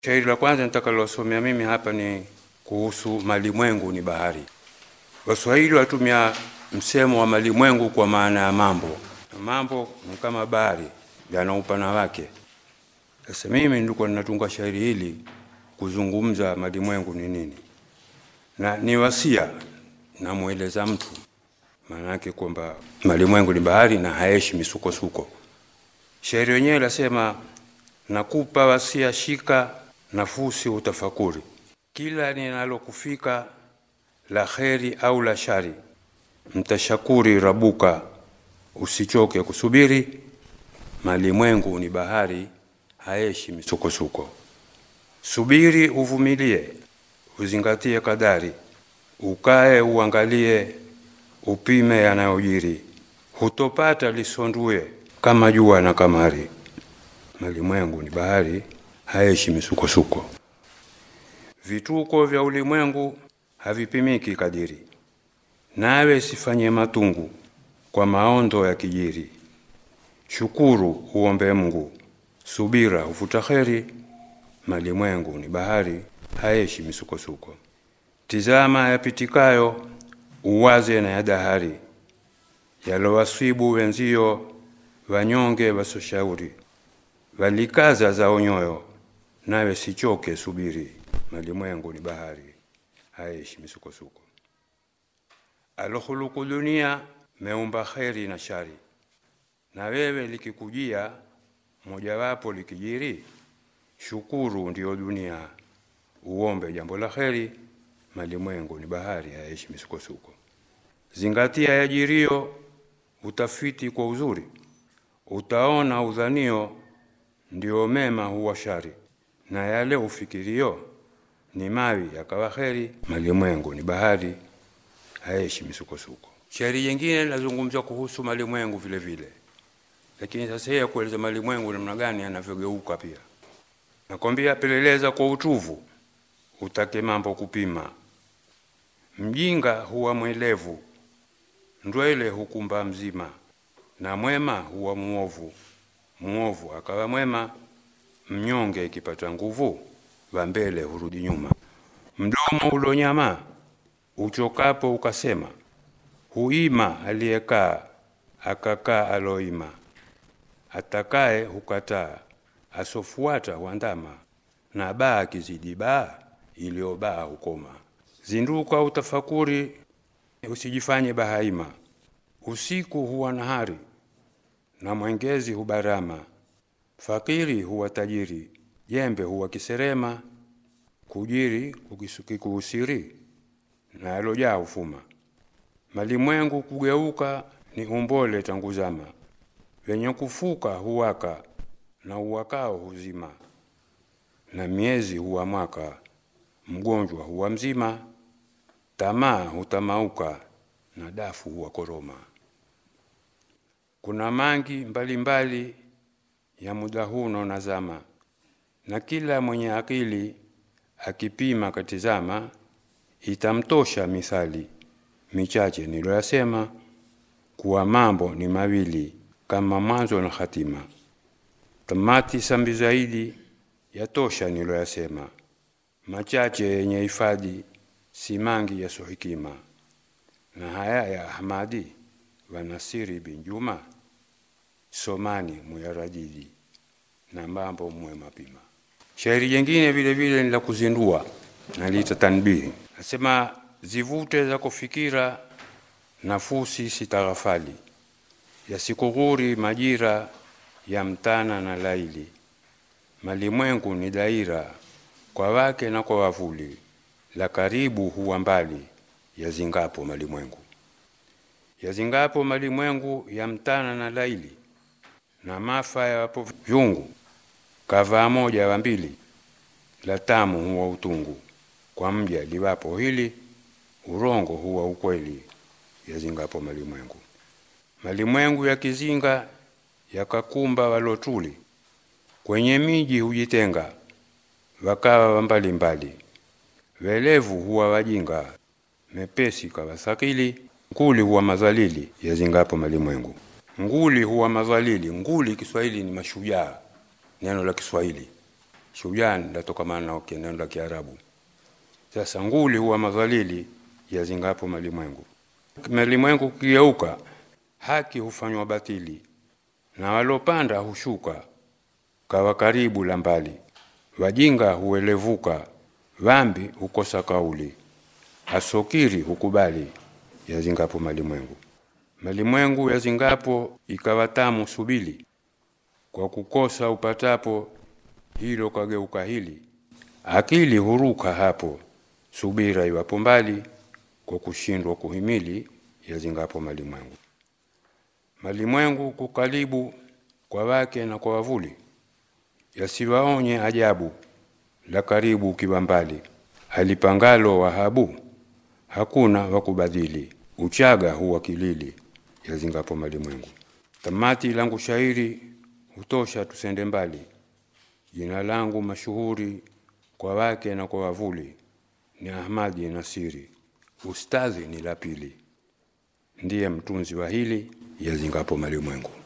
Shairi la kwanza nitakalosomea mimi hapa ni kuhusu malimwengu ni bahari. Waswahili watumia msemo wa malimwengu kwa maana ya mambo. Mambo ni kama bahari, yana upana wake. Sasa mimi nilikuwa ninatunga shairi hili kuzungumza malimwengu ni nini, na ni wasia namweleza mtu, maana yake kwamba malimwengu ni bahari na haeshi misukosuko. Shairi wenyewe lasema, nakupa wasia, shika nafusi utafakuri, kila ninalokufika la kheri au la shari, mtashakuri rabuka, usichoke kusubiri. Malimwengu ni bahari, haeshi misukosuko. Subiri uvumilie, uzingatie kadari, ukae uangalie, upime yanayojiri, hutopata lisondue kama jua na kamari. Malimwengu ni bahari, haeshi misukosuko. Vituko vya ulimwengu havipimiki kadiri, nawe sifanye matungu kwa maondo ya kijiri. Shukuru uombe Mungu, subira hufuta kheri. Malimwengu ni bahari, haeshi misukosuko. Tizama yapitikayo, uwaze na ya dahari, yalowasibu wenzio, wanyonge wasoshauri, walikaza zao nyoyo, nawe sichoke subiri. Malimwengu ni bahari, haeshi misukosuko. Alohuluku dunia, meumba kheri na shari, na wewe likikujia mojawapo likijiri, shukuru ndiyo dunia, uombe jambo la kheri. Malimwengu ni bahari, haeshi misukosuko. Zingatia yajirio, utafiti kwa uzuri, utaona udhanio ndio mema huwa shari, na yale ufikirio ni mawi yakawa kheri. Malimwengu ni bahari, haeshi misukosuko. Shairi jingine linazungumzia kuhusu malimwengu vile vile, lakini sasa yeye kueleza malimwengu namna gani yanavyogeuka pia. Nakwambia, peleleza kwa utuvu, utake mambo kupima. Mjinga huwa mwelevu, ndwele hukumba mzima, na mwema huwa muovu, muovu akawa mwema. Mnyonge ikipata nguvu, wa mbele hurudi nyuma. Mdomo ulonyama uchokapo ukasema, huima aliyekaa akakaa aloima. Atakaye hukataa asofuata huandama, na baa kizidi baa iliyobaa hukoma. Zinduka utafakuri, usijifanye bahaima. Usiku huwa nahari na mwengezi hubarama. Fakiri huwa tajiri, jembe huwa kiserema. Kujiri kukikuusiri na yalojaa hufuma. Malimwengu kugeuka ni umbole tangu zama, wenye kufuka huwaka na uwakao huzima. Na miezi huwa mwaka, mgonjwa huwa mzima. Tamaa hutamauka na dafu huwa koroma. Kuna mangi mbalimbali mbali ya muda huno na zama, na kila mwenye akili akipima katizama, itamtosha mithali michache niloyasema, kuwa mambo ni mawili kama mwanzo na hatima. Tamati sambi zaidi yatosha niloyasema, machache yenye hifadhi si mangi yaso hikima. Na haya ya Ahmadi wanasiri bin Juma, somani muyarajidi na mambo muwe mapima. Shairi jingine vile vile ni la kuzindua naliita tanbihi, nasema zivute za kufikira nafusi sitaghafali, yasikughuri majira ya mtana na laili. Malimwengu ni daira kwa wake na kwa wavuli, la karibu huwa mbali yazingapo malimwengu. Yazingapo malimwengu ya mtana na laili, na mafa yawapo vyungu kavaa moja wa mbili, la tamu huwa utungu kwa mja liwapo hili, urongo huwa ukweli yazingapo malimwengu. Malimwengu ya kizinga yakakumba walotuli, kwenye miji hujitenga wakawa wa mbalimbali. Welevu huwa wajinga, mepesi kawa thakili, nguli huwa madhalili yazingapo malimwengu. Nguli huwa madhalili, nguli Kiswahili ni mashujaa, neno la Kiswahili shujan latokamana na neno la Kiarabu. Sasa nguli huwa madhalili yazingapo malimwengu. Malimwengu kugeuka, haki hufanywa batili, na walopanda hushuka kawa karibu la mbali. Wajinga huelevuka, dhambi hukosa kauli, asokiri hukubali yazingapo malimwengu. Malimwengu yazingapo ikawa tamu subili, kwa kukosa upatapo hilo kageuka hili. Akili huruka hapo, subira iwapo mbali, kwa kushindwa kuhimili yazingapo malimwengu. Malimwengu kukalibu kwa wake na kwa wavuli, yasiwaonye ajabu la karibu ukiwa mbali. Alipangalo Wahabu hakuna wakubadhili, uchaga huwa kilili yazingapo malimwengu. Tamati langu shairi hutosha, tusende mbali. Jina langu mashuhuri kwa wake na kwa wavuli ni Ahmadi Nasiri, ustadhi ni la pili, ndiye mtunzi wa hili yazingapo malimwengu.